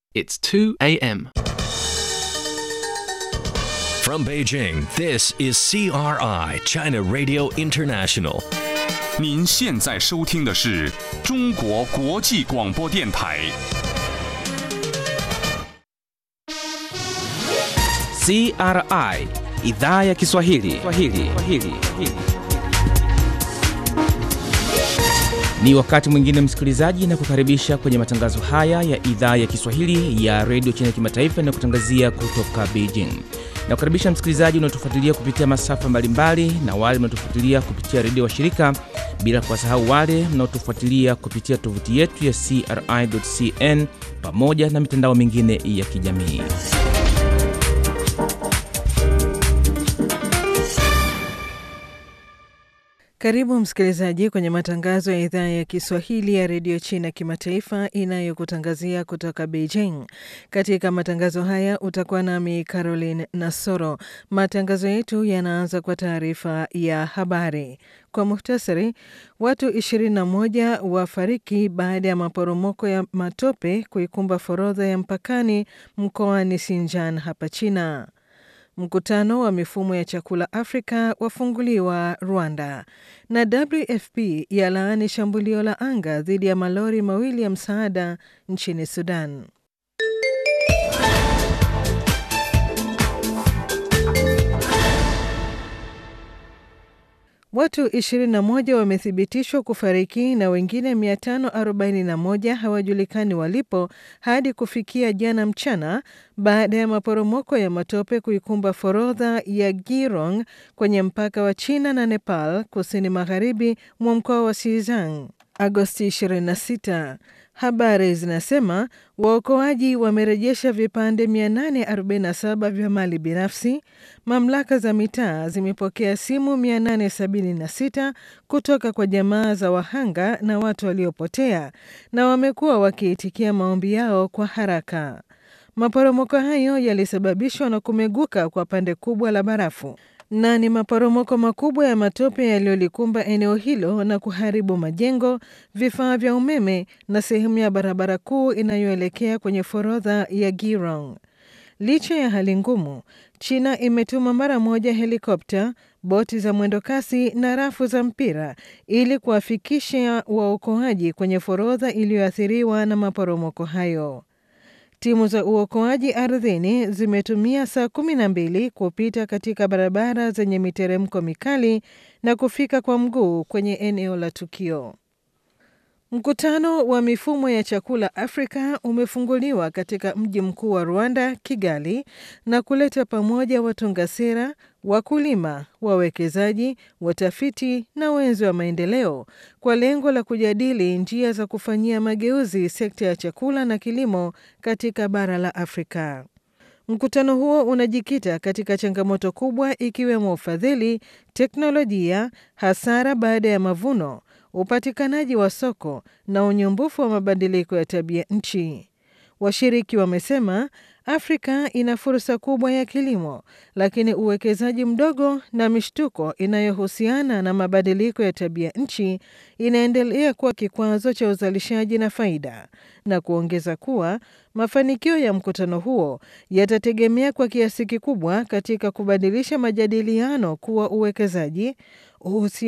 It's 2 a.m. From Beijing, this is CRI, China Radio International. 您现在收听的是中国国际广播电台。 CRI idhaa ya Kiswahili. Kiswahili. Kiswahili. Ni wakati mwingine msikilizaji, na kukaribisha kwenye matangazo haya ya idhaa ya Kiswahili ya redio China Kimataifa na kutangazia kutoka Beijing. Na kukaribisha msikilizaji unaotufuatilia kupitia masafa mbalimbali na wale mnaotufuatilia kupitia redio wa shirika, bila kuwasahau wale mnaotufuatilia kupitia tovuti yetu ya CRI.cn pamoja na mitandao mingine ya kijamii. Karibu msikilizaji kwenye matangazo ya idhaa ya Kiswahili ya redio China kimataifa inayokutangazia kutoka Beijing. Katika matangazo haya utakuwa nami Caroline Nasoro. Matangazo yetu yanaanza kwa taarifa ya habari. Kwa muhtasari, watu 21 wafariki baada ya maporomoko ya matope kuikumba forodha ya mpakani mkoani Xinjiang hapa China. Mkutano wa mifumo ya chakula Afrika wafunguliwa Rwanda, na WFP yalaani shambulio la anga dhidi ya malori mawili ya msaada nchini Sudan. Watu 21 wamethibitishwa kufariki na wengine 541 hawajulikani walipo hadi kufikia jana mchana baada ya maporomoko ya matope kuikumba forodha ya Girong kwenye mpaka wa China na Nepal kusini magharibi mwa mkoa wa Xizang Agosti 26. Habari zinasema waokoaji wamerejesha vipande 847 vya mali binafsi. Mamlaka za mitaa zimepokea simu 876 kutoka kwa jamaa za wahanga na watu waliopotea, na wamekuwa wakiitikia maombi yao kwa haraka. Maporomoko hayo yalisababishwa na kumeguka kwa pande kubwa la barafu na ni maporomoko makubwa ya matope yaliyolikumba eneo hilo na kuharibu majengo, vifaa vya umeme na sehemu ya barabara kuu inayoelekea kwenye forodha ya Girong. Licha ya hali ngumu, China imetuma mara moja helikopta, boti za mwendokasi na rafu za mpira ili kuwafikisha waokoaji kwenye forodha iliyoathiriwa na maporomoko hayo. Timu za uokoaji ardhini zimetumia saa kumi na mbili kupita katika barabara zenye miteremko mikali na kufika kwa mguu kwenye eneo la tukio. Mkutano wa mifumo ya chakula Afrika umefunguliwa katika mji mkuu wa Rwanda, Kigali, na kuleta pamoja watunga sera, wakulima, wawekezaji, watafiti na wenzi wa maendeleo kwa lengo la kujadili njia za kufanyia mageuzi sekta ya chakula na kilimo katika bara la Afrika. Mkutano huo unajikita katika changamoto kubwa ikiwemo ufadhili, teknolojia, hasara baada ya mavuno upatikanaji wa soko na unyumbufu wa mabadiliko ya tabia nchi. Washiriki wamesema Afrika ina fursa kubwa ya kilimo, lakini uwekezaji mdogo na mishtuko inayohusiana na mabadiliko ya tabia nchi inaendelea kuwa kikwazo cha uzalishaji na faida, na kuongeza kuwa mafanikio ya mkutano huo yatategemea kwa kiasi kikubwa katika kubadilisha majadiliano kuwa uwekezaji, uhusiano